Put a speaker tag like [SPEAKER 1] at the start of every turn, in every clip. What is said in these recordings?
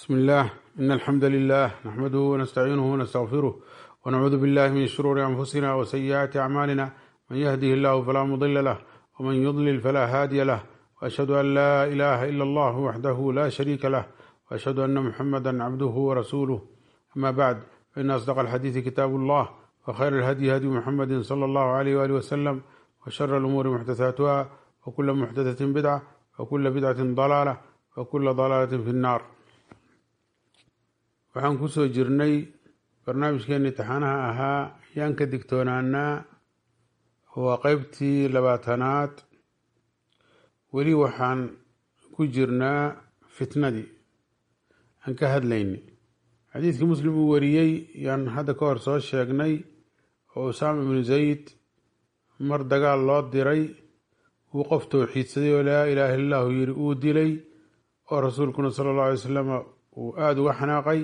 [SPEAKER 1] بسم الله إن الحمد لله نحمده ونستعينه ونستغفره ونعوذ بالله من شرور أنفسنا وسيئات أعمالنا من يهده الله فلا مضل له ومن يضلل فلا هادي له وأشهد أن لا إله إلا الله وحده لا شريك له وأشهد أن محمدا عبده ورسوله أما بعد فإن أصدق الحديث كتاب الله وخير الهدي هدي محمد صلى الله عليه وآله وسلم وشر الأمور محدثاتها وكل محدثة بدعة وكل بدعة ضلالة وكل ضلالة في النار waxaan kusoo jirnay barnaamijkeeni taxanaha ahaa yaan ka digtoonaanaa waa qeybtii labaatanaad weli waxaan ku jirnaa fitnadii aan ka hadlayni xadiidkii muslim uu wariyey yaan hadda ka hor soo sheegnay oo usaama ibnu zayd mar dagaal loo diray uu qof towxiidsaday oo laa ilaaha illa allahu yiri uu dilay oo rasuulkuna sala allahu alay wasalam uu aada uga xanaaqay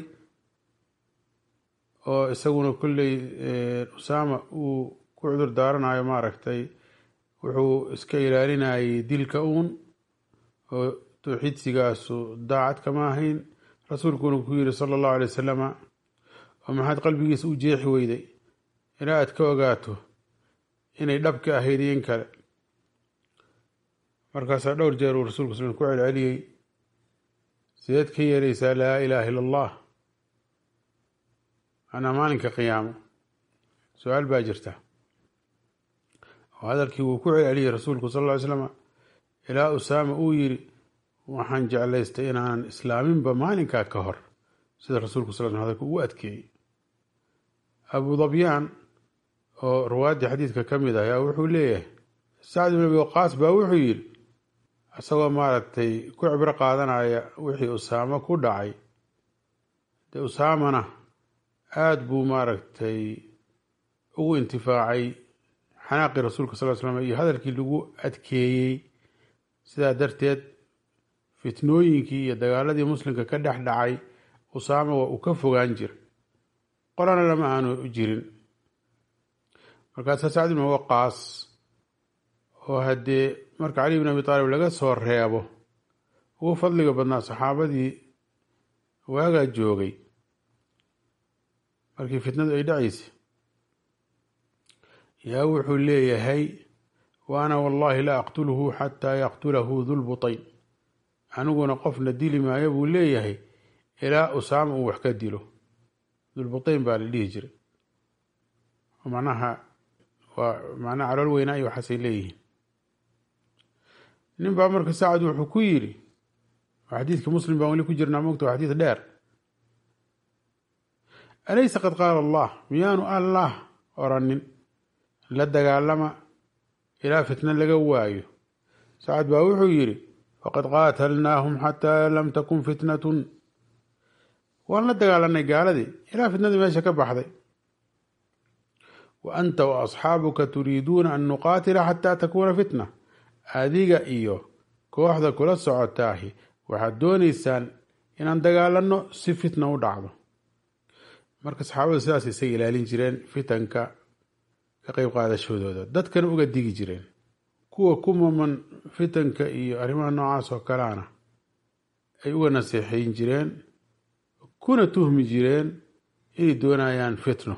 [SPEAKER 1] oo isaguna kolley usaama uu ku cudur daaranayo maaragtay wuxuu iska ilaalinayay dilka uun oo towxiidsigaasu daacad kama ahayn rasuulkuna ku yiri sala allahu alay wasalama oo maxaad qalbigiisa u jeexi weyday ilaa aad ka ogaato inay dhabka ahayd in kale markaasaa dhowr jeer uu rasulku sal ku celceliyey sideed ka yeelaysaa laa ilaaha illa allah anaa maalinka qiyaamo su-aal baa jirta oo hadalkii wuu ku celceliyey rasuulku sal ll ly slama ilaa usaama uu yiri waxaan jeclaystay inaanan islaaminba maalinkaa ka hor sida rasuulku sal sl hadalka ugu adkeeyey abu dabyaan oo ruwaaddii xadiidka ka mid ah ayaa wuxuu leeyahay sacd ibn abi waqaas baa wuxuu yidhi isagoo maaragtay ku cibro qaadanaya wixii usaamo ku dhacay dee usaamana aada buu maaragtay ugu intifaacay xanaaqii rasuulka sal slam iyo hadalkii lagu adkeeyey sidaa darteed fitnooyinkii iyo dagaaladii muslimka ka dhex dhacay usaama waa uu ka fogaan jiray qolana lama aanu jirin markaasaa sacd ibn waqaas oo haddee marka cali bin abi taalib laga soo reebo ugu fadliga badnaa saxaabadii waagaa joogay markii fitnadu ay dhacaysay yaa wuxuu leeyahay wa ana wallahi la aqtuluhu xataa yaqtulahu dulbutayn aniguna qofna dili maayo buu leeyahay ilaa usaama uu wax ka dilo dulbutayn baa la dhihi jiray macnaha waa macnaha calool weynaa iyo waxaasay leeyihiin nin baa marka sacad wuxuu ku yidhi xadiidka muslim baan weli ku jirnaa mogta waa xadiid dheer alaysa qad qaala allah miyaanu allah oranin la dagaalama ilaa fitna laga waayo sacad baa wuxuu yidhi faqad qaatalnaahum xataa lam takun fitnatun waan la dagaalanay gaaladii ilaa fitnadii meesha ka baxday wa anta wa asxaabuka turiiduuna an nuqaatila xataa takuuna fitna adiga iyo kooxda kula socotaahi waxaad doonaysaan inaan dagaalanno si fitna u dhacdo marka saxaabadu sidaas isaga ilaalin jireen fitanka ka qeyb qaadashoodooda dadkana uga digi jireen kuwa ku maman fitanka iyo arrimaha noocaas oo kaleana ay uga naseexayn jireen kuna tuhmi jireen inay doonayaan fitno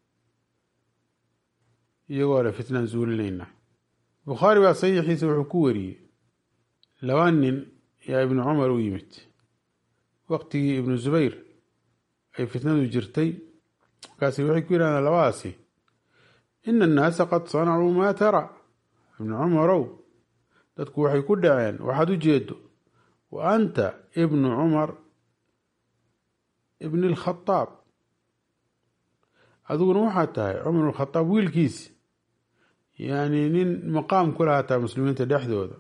[SPEAKER 1] iyagoo le fitnaan zuulinayna bukhaari baa saxiixiisa wuxuu ku wariyey laba nin yaa ibnu cumar u yimid waqtigii ibnu zubayr ay fitnadu jirtay markaasi waxay ku yidhahdeen labadaasi ina annaasa qad sanacuu maa tara ibnu cumarow dadku waxay ku dhaceen waxaad u jeedo wa anta ibnu cumar ibni alkhadaab adiguna waxaad tahay cumar alkhadaab wiilkiisi yacni nin maqaam ku lahataa muslimiinta dhexdooda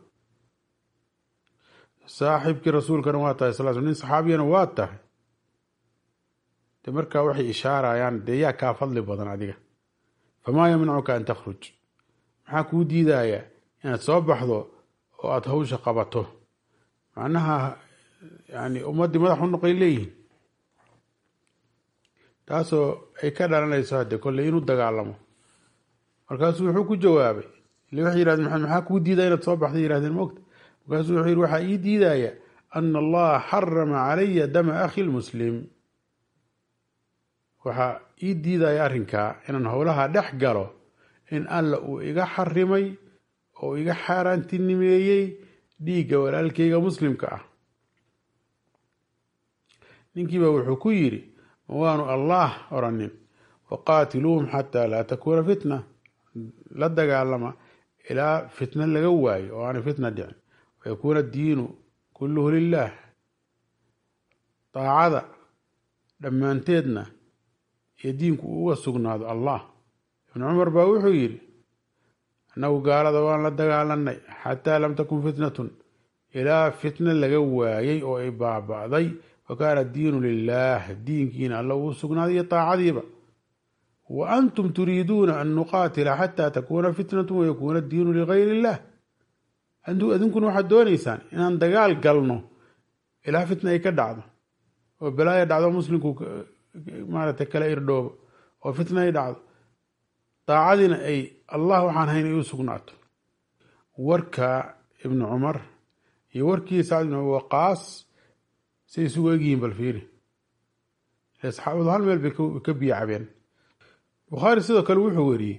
[SPEAKER 1] saaxiibkii rasuulkana waa tahay sal nin saxaabiyana waa tahay de markaa waxay ishaarayaan dee yaa kaa fadli badan adiga famaa yamnacuka an takhruj maxaa kuu diidayaa inaad soo baxdo oo aada hawsha qabato macnaha yani ummaddii madax u noqay leeyihin taasoo ay ka dhalanayso hadde kolley inuu dagaalamo markaasuu wuxuu ku jawaabay ile waxay yihahdeen maxaa kuu diidaya inaad soo baxday yihahdeen mogta markaasuu wuxuu yihi waxaa ii diidaya ana allaha xarama calaya dama akhi lmuslim waxaa ii diidaya arrinkaa inaan howlaha dhex galo in alla uu iga xarimay oo iga xaaraantinimeeyey dhiigga walaalkayga muslimka ah ninkiiba wuxuu ku yidhi ma waanu allah oranin waqaatiluuhum xataa laa takuuna fitna la dagaalama ilaa fitna laga waayo oo aanay fitna dhicin wayakuuna diinu kulluhu lilah daacada dhammaanteedna iyo diinku uu uga sugnaado allah ibnu cumar baa wuxuu yidhi annagu gaalada waan la dagaalanay xataa lam takun fitnatun ilaa fitna laga waayey oo ay baaba'day wa kaana diinu lilah diinkiina alla uu sugnaaday iyo daacadiiba wa antum turiiduuna an nuqaatila xataa takuuna fitnatu wayakuuna diinu ligayr illah adinkuna waxaad doonaysaan inaan dagaal galno ilaa fitna ay ka dhacdo oo balaaya dhacdo muslimku maaragtay kala irdhoobo oo fitna ay dhacdo daacadiina ay allah waxaan hayn ay u sugnaato warka ibnu cumar iyo warkii sacd ibn waqaas say isugu egyihiin bal fiiri ile saxaabadu hal meel bay ka biyo cabeen bukhaari sidoo kale wuxuu weriyey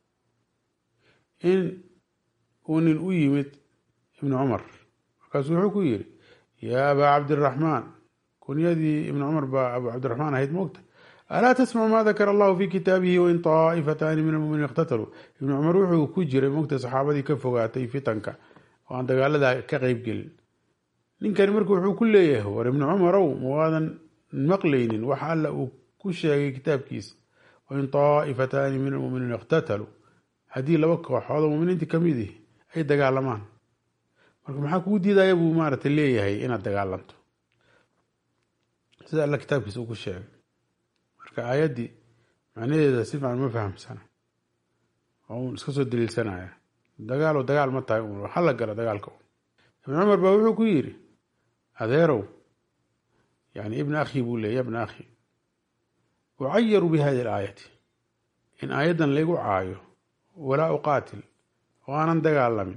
[SPEAKER 1] in uu nin u yimid ibnu cumar markaasuu wuxuu ku yidhi yaa abaa cabdiraxmaan kunyadii ibnu cumar baa abu cabdiraxmaan ahayd moogta alaa tasmacu maa dakara allahu fi kitaabihi wain taa'ifataani min almuminiin iqtataluu ibnu cumar wuxuu ku jiray moogta saxaabadii ka fogaatay fitanka oo aan dagaaladaa ka qeyb gelin ninkani marka wuxuu ku leeyahay war ibnu cumarow ma waadan maqlaynin wax alla uu ku sheegay kitaabkiisa wain taa'ifataani min almuminiin iqtataluu haddii laba kooxood oo muminiintii kamid ihi ay dagaalamaan marka maxaa kugu diidaya buu maaragtay leeyahay inaad dagaalanto sida alla kitaabkiisa uu ku sheegay marka aayaddii macnaheeda si fiican ma fahamsana oo uun iska soo daliilsanaya dagaalo dagaal ma tahay un hala gala dagaalka un ibn cumar baa wuxuu ku yidhi adeerow yani ibna akhi buu leey ya bna akhi ucayaru bi hadi alaayati in aayaddan laygu caayo walaa uqaatil oo aanan dagaalamin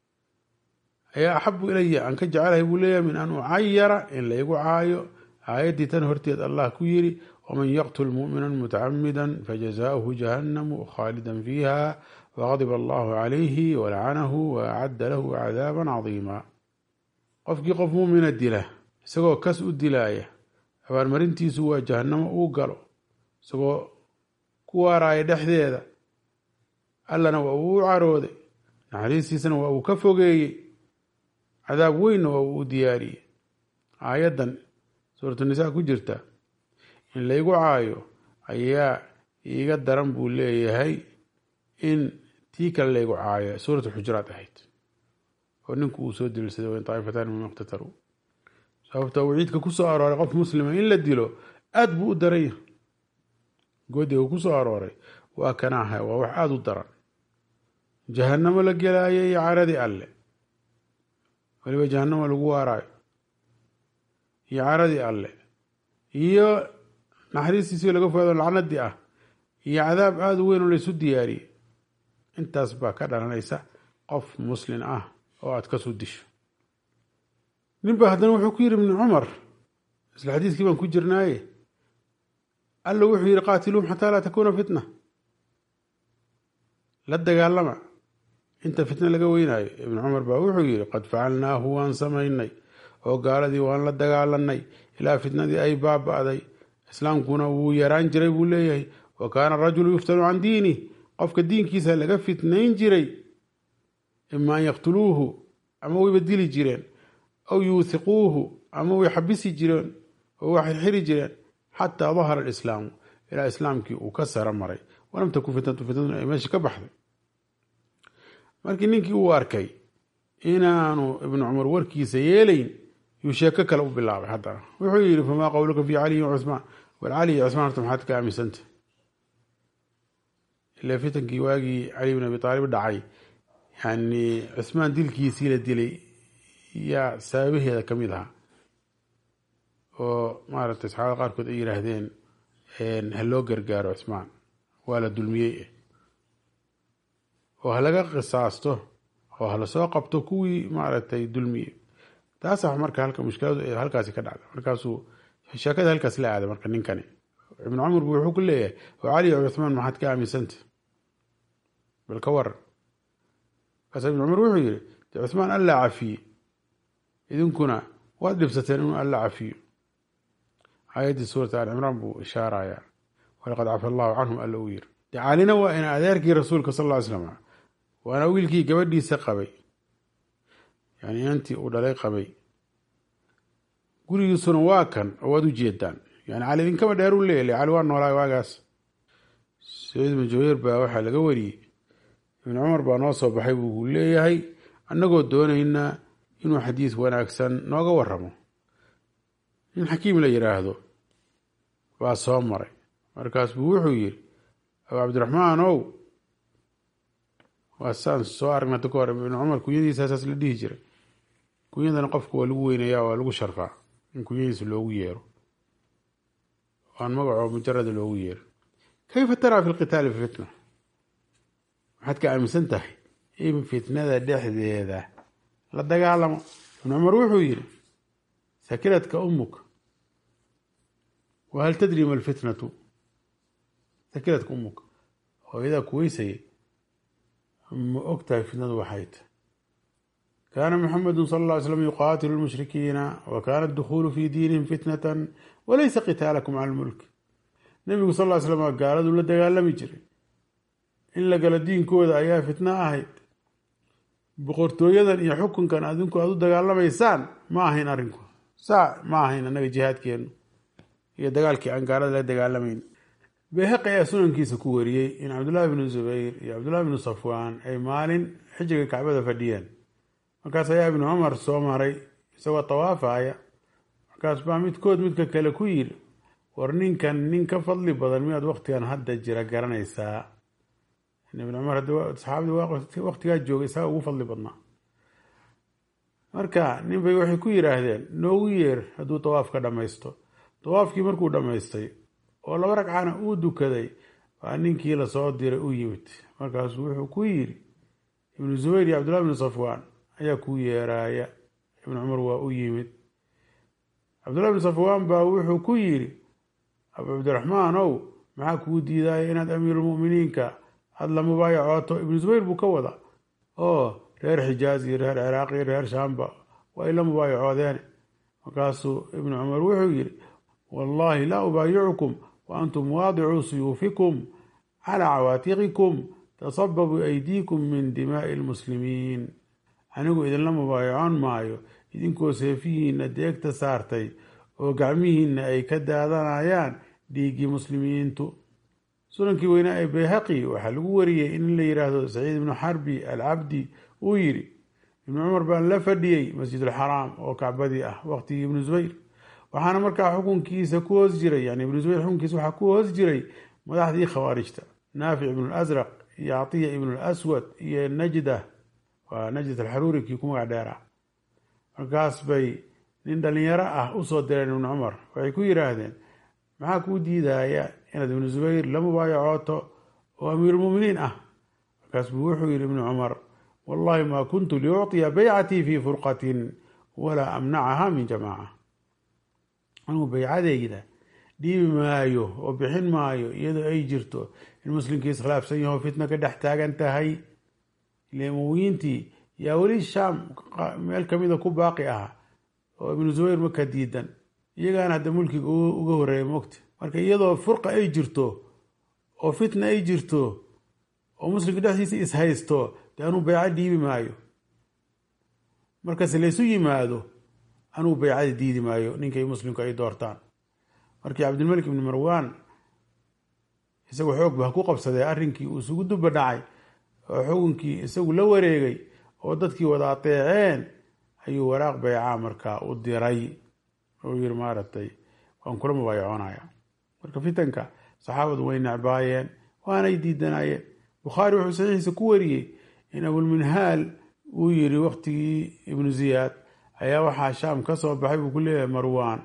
[SPEAKER 1] ayaa axabu ilaya aan ka jecelahay buu leeyahay min an ucayara in laygu caayo aayaddii tan horteed allah ku yidhi waman yaqtul mu'mina mutacamida fajazaؤuhu jahannamu khaalidan fiiha waqadiba allahu calayhi walacanahu waacadda lahu cadaaba cadiima qofkii qof muumina dila isagoo kas u dilaaya abaarmarintiisu waa jahannamo uu galo isagoo ku waaraaya dhexdeeda allana waa uu u carooday naxariistiisana waa uu ka fogeeyey cadaab weynna waa uu u diyaariyey aayaddan suuratu nisaa ku jirta in laygu caayo ayaa iiga daran buu leeyahay in tii kale laygu caayo suuratu xujuraat ahayd oo ninku uu soo daliilsaday wain taaifataan min iqtataluu sababta uu ciidka ku soo arooray qof muslima in la dilo aada buu u daranya goodiga uu ku soo arooray waa kanaaha waa wax aada u daran jahannamo la gelaayo iyo caradii alle weliba jahannamo lagu waaraayo iyo caradii alle iyo naxariistiisii laga fogaado lacnadii ah iyo cadaab aada u weyn oo laysu diyaariyey intaas baa ka dhalanaysa qof muslin ah oo aada kasoo disho nin ba haddana wuxuu ku yidhi ibnu cumar isla xadiiskii baan ku jirnaaye alla wuxuu yidhi qaatiluuhum xataa laa takuuna fitna la dagaalama inta fitna laga weynaayo ibnu cumar baa wuxuu yidhi qad facalnaahu waan samaynay oo gaaladii waan la dagaalanay ilaa fitnadii ay baaba'day islaamkuna wuu yaraan jiray buu leeyahay wa kaana arajulu yuftanu can diinih qofka diinkiisa laga fitnayn jiray ima an yaqtuluuhu ama wayba dili jireen aw yuuthiquuhu ama way xabisi jireen oo waxay xiri jireen xataa dahara alislaamu ilaa islaamkii uu ka sara maray walam takun fitnatu fitnaduna ay meesha ka baxday markii ninkii uu arkay inaanu ibnu cumar warkiisa yeelayn yuu sheeko kale u bilaabay haddana wuxuu yidhi famaa qowluka fi caliyin wacuhmaan war cali iyo cusmaan horta maxaad ka aaminsanta ilaa fitankii waagii cali bin abi aalib dhacay yani cusmaan dilkiisii la dilay yaa sababaheeda ka mid ahaa oo maaragtay saxaabada qaarkood ay yidhaahdeen ha loo gargaaro cusmaan waa la dulmiyey oo ha laga qisaasto oo ha lasoo qabto kuwii maaragtay dulmiyey taasa marka halka mushkiladu halkaasi ka dhacda markaasuu sheekada halkaas la aaday marka ninkani ibnu cumar bu wuxuu ku leeyahay oo cali o cuthmaan maxaad ka aaminsanta bal ka waran markaasa ibnu cumar wuxuu yihi de cuthmaan allaa cafiye idinkuna waad dhibsateen inuu alla cafiyo aayaddii suurata al cimraan buu ishaaraya walaqad cafa allahu canhum alla uu yiri de calina waa ina adeerkii rasuulka sal ll ly slam waana wiilkii gabadhiisa qabay yani inantii uu dhalay qabay gurigiisuna waa kan oo waad u jeedaan yani cali idinkaba dheer u leeyay cali waa noolaa waagaas saciid ibnu jaweyr baa waxaa laga wariyey ibnu cumar baa noo soo baxay buu leeyahay annagoo doonaynaa inuu xadiis wanaagsan nooga waramo nin xakiim la yidhaahdo baa soo maray markaas buu wuxuu yiri abu cabdiraxmaan ow waa saan soo aragnata ka hor ibnu cumar kunyadiisa saas la dhihi jiray kunyadana qofka waa lagu weynayaa waa lagu sharfaa in kunyadiisa loogu yeero aan magacoo mujarada loogu yeero kayfa taraa fi lqitaali fitna waxaad ka aaminsan tahay in fitnada dhexdeeda la dagaalamo ibnu cumar wuxuu yiri sakiradka umuka wahal tadri ma alfitnatu sakiradka umuka hooyadaa kuweysayay ma og tahay fitnadu waxay tahy kaana maxamedu sala alla ly slam yuqaatilu lmushrikiina wa kaana adukhuulu fi diinihim fitnatan walaysa qitaalakum cala lmulk nebigu sal ly slam gaaladu la dagaalami jiray in la galo diinkooda ayaa fitno ahayd boqortooyadan iyo xukunkan adinku aad u dagaalamaysaan ma ahayn arrinku saa ma ahayn annaga jihaadkeenu iyo dagaalkii aan gaalada la dagaalamayn beheqi ayaa sunankiisa ku wariyey in cabdullaahi bnu zubayr iyo cabdullahi bnu safwaan ay maalin xijiga kacbada fadhiyeen markaas ayaa ibnu cumar soo maray isagoo tawaafaya markaas baa midkood midka kale ku yiri war ninkan nin ka fadli badan miyaad waktigan hadda jira garanaysaa ibn cumar saxaabadii waktigaa joogay isaga ugu fadli badnaa marka nin bay waxay ku yiraahdeen noogu yeer hadduu tawaafka dhammaysto tawaafkii markuu dhammaystay oo laba ragcana uu dukaday baa ninkii lasoo diray u yimid markaasuu wuxuu ku yiri ibnu zubayr iyo cabdullahi bnu safwaan ayaa kuu yeeraaya ibnu cumar waa u yimid cabdullahi bnu safwaan baa wuxuu ku yiri abu cabdiraxmaan ow maxaa kuu diidaya inaad amiirulmuminiinka aada la mubaayacooto ibnu zubayr buu ka wada oo reer xijaaz iyo reer ciraaq iyo reer shaamba waa ay la mubaayacoodeen markaasuu ibnu cumar wuxuu yiri wallahi laa ubaayicukum wa antum waadicuu suyuufikum calaa cawaatiqikum tasababu aydiikum min dimaa'i lmuslimiin anigu idinla mubaayacoon maayo idinkoo seefihiinna deegta saartay oo gacmihiinna ay ka daadanayaan dhiiggii muslimiintu sunankii weynaa ee bayhaqi waxaa lagu wariyey in la yidhaahdo saciid ibnu xarbi alcabdi uu yidhi ibnu cumar baan la fadhiyey masjidulxaraam oo kacbadii ah waqtigii ibnu zubayr waxaana markaa xukunkiisa ku hoos jiray yani ibnu zubayr xukunkiisa waxaa ku hoos jiray madaxdii khawaarijta naafic ibnu lasraq iyo catiya ibnu laswad iyo najda waa najdat alxaruuri kii ku magac dheera markaas bay nin dhalinyaro ah usoo direen ibnu cumar waxay ku yidhaahdeen maxaa kuu diidaya inaad ibnu zubayr la mubaayacooto oo amiirulmuminiin ah markaas buu wuxuu yihi ibnu cumar wallahi ma kuntu liucطiya baycatii fi furqatin walaa amnacaha min jamaaca anuu baycadeyda dhiibi maayo oo bixin maayo iyadoo ay jirto in muslimkii iskhilaafsan yaho fitna ka dhex taagan tahay ile muwiintii yaa weli shaam meel kamida ku baaqi ah oo ibnu zubayr maka diidan iyagaana hadda mulkiga uga horeeya mogta marka iyadoo furqa ay jirto oo fitna ay jirto oo muslimka dhexdiisa ishaysto dee anuu bayco dhiibi maayo markase laysu yimaado anuu baycada diidi maayo ninkay muslimku ay doortaan markii cabdilmalik ibni marwan isagu xoog ba ku qabsadee arrinkii uu isugu duba dhacay oo xukunkii isagu la wareegay oo dadkii wada ateeceen ayuu waraaq baycaa markaa u diray oo yiri maaragtay waan kula mubaayacoonaya marka fitanka saxaabadu way necbaayeen waanay diidanayeen bukhaari wuxuu saxiixiisa ku wariyey in abulminhaal uu yiri waqtigii ibnu ziyaad ayaa waxaa shaam ka soo baxay buu ku leeyahay marwaan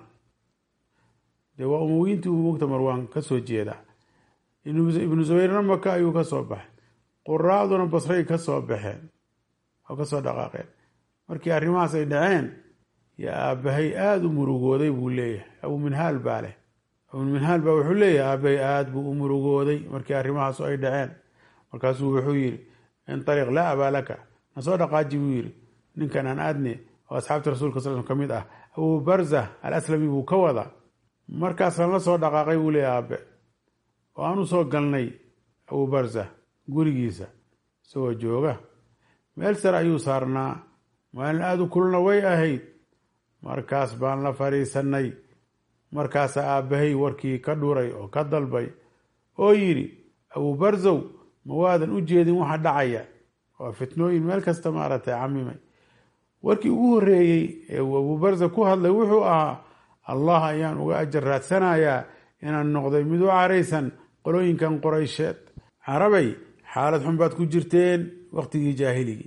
[SPEAKER 1] dee waa umowiintii uu mogta marwaan kasoo jeeda ibnu zubayrna maka ayuu ka soo baxay quraaduna basray ka soo baxeen oo kasoo dhaqaaqeen markii arrimahaas ay dhaceen yo aabbahay aada u murugooday buu leeyahay abuminhaal baa leh abuminhaal baa wuxuu leeyahay aabbahay aada buu u murugooday markii arrimahaasu ay dhaceen markaasuu wuxuu yidhi intariq laa abaa laka nasoo dhaqaaji buu yidhi ninkan aan aadne oo asxaabta rasulka sal sl ka mid ah abuu barza al aslami buu ka wadaa markaasaan la soo dhaqaaqay buu leeyahy aabe oo aan u soo galnay abuu barza gurigiisa isagoo jooga meel sare ayuu saarnaa maalin aada u kulna way ahayd markaas baan la fadhiisanay markaasaa aabbahay warkii ka dhuray oo ka dalbay oo yidhi abuu barzow ma waadan u jeedin waxa dhacaya waa fitnooyin meel kasta maaragtay camimay warkii ugu horreeyey ee uu abuu barza ku hadlay wuxuu ahaa allah ayaan uga ajar raadsanayaa inaan noqday mid u caraysan qolooyinkan qoraysheed carabay xaalad xun baad ku jirteen waqtigii jaahiligii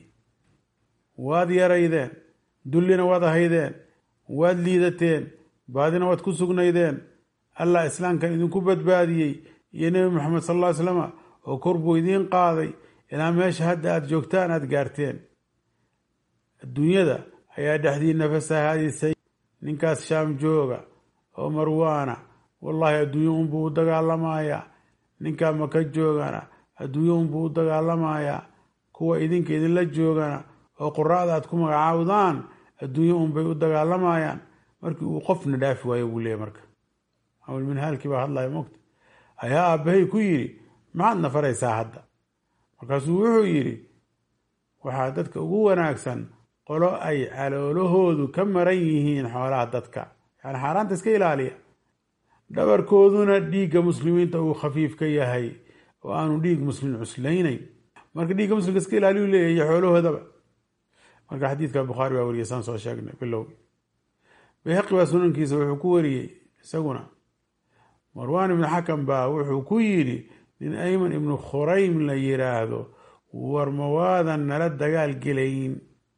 [SPEAKER 1] waad yaraydeen dullina waad ahaydeen waad liidateen baadina waad ku sugnaydeen allah islaamkan idinku badbaadiyey iyo nebi moxamed sal alla ly slama oo kor buu idiin qaaday ilaa meesha hadda aada joogtaan aada gaarteen adduunyada ayaa dhexdiina fasahaadisay ninkaas shaam jooga oo marwaana wallaahi adduunyo unbuu u dagaalamayaa ninkaa maka joogana adduunyo unbuu u dagaalamayaa kuwa idinka idinla joogana oo quraada aad ku magacaawdaan adduunyo unbay u dagaalamayaan markii uu qofna dhaafi waayo buu leeyahy marka awlminhaalkii baa hadlaya mogta ayaa aabbahay ku yidhi maxaad na faraysaa hadda markaasuu wuxuu yidhi waxaa dadka ugu wanaagsan qolo ay caloolahoodu ka maran yihiin xoolaha dadka yani xaaraanta iska ilaaliya dhabarkooduna dhiigga muslimiinta uu khafiif ka yahay oo aanu dhiig muslim cuslaynayn marka dhiigga muslimka iska ilaaliyu leeyahy iyo xoolahoodaba marka xadiidka bukhaari baa wariyay saan soo sheegnay bilowgii bayhaqi baa sunankiisa wuxuu ku wariyey isaguna marwaan ibnu xakam baa wuxuu ku yidhi nin ayman ibnu khuraym la yiraahdo war mawaadan nala dagaal gelayn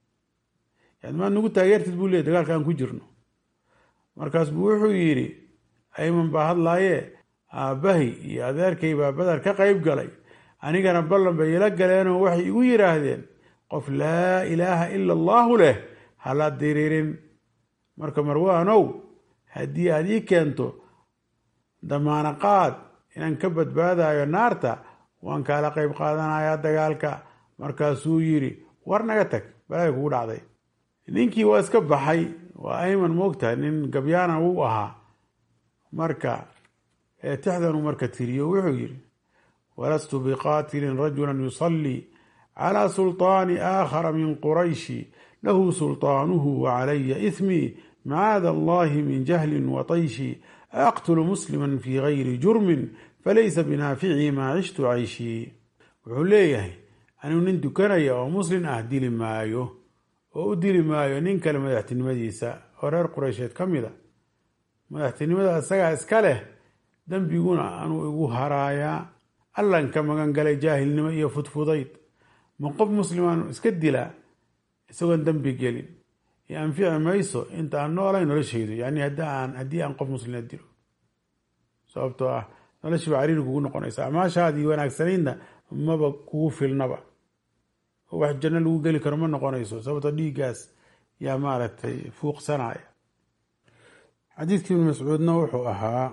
[SPEAKER 1] yani maad nagu taageertid buu leey dagaalka aan ku jirno markaas buu wuxuu yidhi ayman baa hadlaaye aabbahay iyo adeerkay baa badar ka qayb galay anigana ballan bay ila galeenoo waxay igu yidhaahdeen qof laa ilaaha ila allaahu leh hala diririn marka marwaanow haddii aada ii keento damaano qaad inaan ka badbaadayo naarta waan kaala qayb qaadanayaa dagaalka markaasuu yidhi war naga tag balaya kugu dhacday ninkii waa iska baxay waa ayman moogtahay nin gabyaana wuu ahaa marka tixdanuu marka tiriyo wuxuu yidhi walastu biqaatilin rajulan yusallii calى sulطaani aakhara min qurayshi lahu sulطaanuhu wacalaya ismii macaada allahi min jahli watayshi aqtulu muslima fi gayri jurmin falaysa binaaficii maa cishtu cayshii wuxuu leeyahay anigu nin dukanaya oo muslin ah dili maayo oo u dili maayo nin kale madaxtinimadiisa oo reer qureysheed ka mida madaxtinimada isagaa iska leh dembiguna anuu igu haraayaa allan ka magan galay jaahilnimo iyo fudfudayd ma qof muslimaanu iska dilaa isagoon dembi gelin iyo anfici mayso inta aan noolay noloshaydu yani haddii aan qof muslima dilo sababtoo ah noloshii ba cariiri kugu noqonaysa amaashaadii wanaagsanaydna maba kugu filnaba oo wax janno lagu geli karo ma noqonayso sababtoo dhiiggaas yaa maaragtay fuuqsanaya xadiidkii ibn mascuudna wuxuu ahaa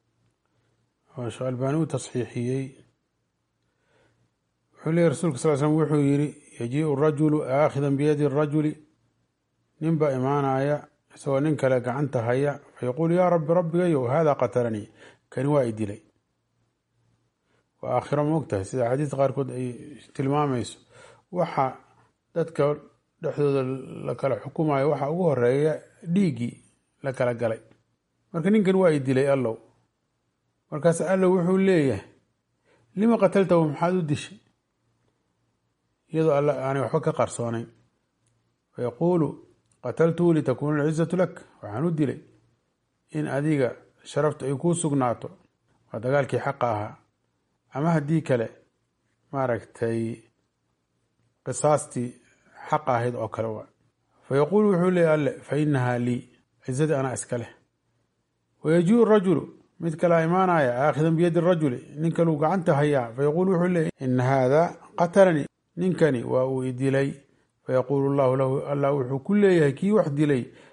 [SPEAKER 1] oo sheekh albaani u tasxiixiyey wuxuu leeyay rasulka sal slm wuxuu yidhi yajiiu rajulu aakhidan biyadi rajuli nin baa imaanaya isagoo nin kale gacanta haya fayaquulu yaa rabbi rabbigayow hada qatalanii kani waa i dilay waa aakhiro ma ogtahay sida xadiista qaarkood ay tilmaamayso waxa dadka dhexdooda la kala xukumayo waxa ugu horeeya dhiiggii la kala galay marka ninkan waa i dilay allow markaas allow wuxuu leeyahay lima qataltahu maxaad u dishay iyadoo alla aanay waxba ka qarsoonayn fayaquulu qataltuhu litakuuna alcizatu lak waxaan u dilay in adiga sharaftu ay kuu sugnaato waa dagaalkii xaqa ahaa ama haddii kale maaragtay qisaastii xaqa ahayd oo kale waa fayaquulu wuxuu leeyay alle fa inahaa lii cizadii anaa iska leh wayajiiu rajulu mid kalea imaanaya aakhidan biyadi rajuli nin kaluu gacanta hayaa fayaquulu wuxuu leeyay ina haada qatalanii ninkani waa uu i dilay fayaquulu llahu lahu allah wuxuu ku leeyahay kii wax dilay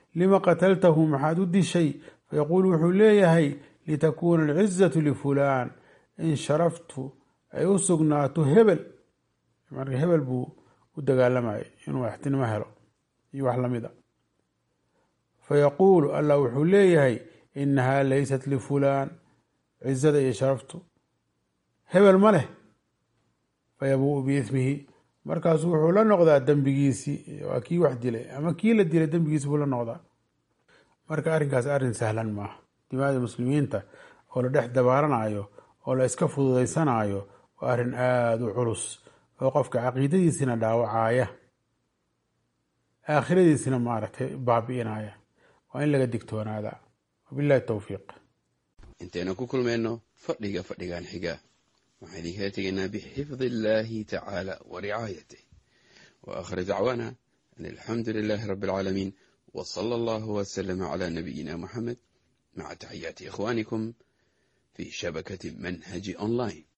[SPEAKER 1] lima qataltahu maxaad u dishay fayaquulu wuxuu leeyahay litakuuna alcizatu lifulaan in sharaftu ay u sugnaato hebel marka hebel buu u dagaalamayay inuu axtinimo helo iyo wax lamid a fayaquulu allah wuxuu leeyahay inahaa laysat lifulaan cizada iyo sharaftu hebel ma leh fayabuu biismihi markaasu wuxuu la noqdaa dembigiisii waa kii wax dilay ama kii la dilay dembigiisi buu la noqdaa marka arrinkaas arrin sahlan maaha dimaada muslimiinta oo la dhex dabaaranayo oo la iska fududaysanayo waa arrin aada u culus oo qofka caqiidadiisina dhaawacaya aakhiradiisina maaragtay baabi'inaya waa in laga digtoonaada wabillahi towfiiq
[SPEAKER 2] intaynu ku kulmayno fadhiga fadhigan xiga waxaan idinkala tegaynaa bixifdi illaahi tacaala wa ricaayatih wa aakhir dacwaana an alxamdu lilaahi rabbi alcaalamiin wa sala allahu wasalama calaa nabiyina muxamed maca taxiyaati ikhwaanikum fi shabakati manhaji online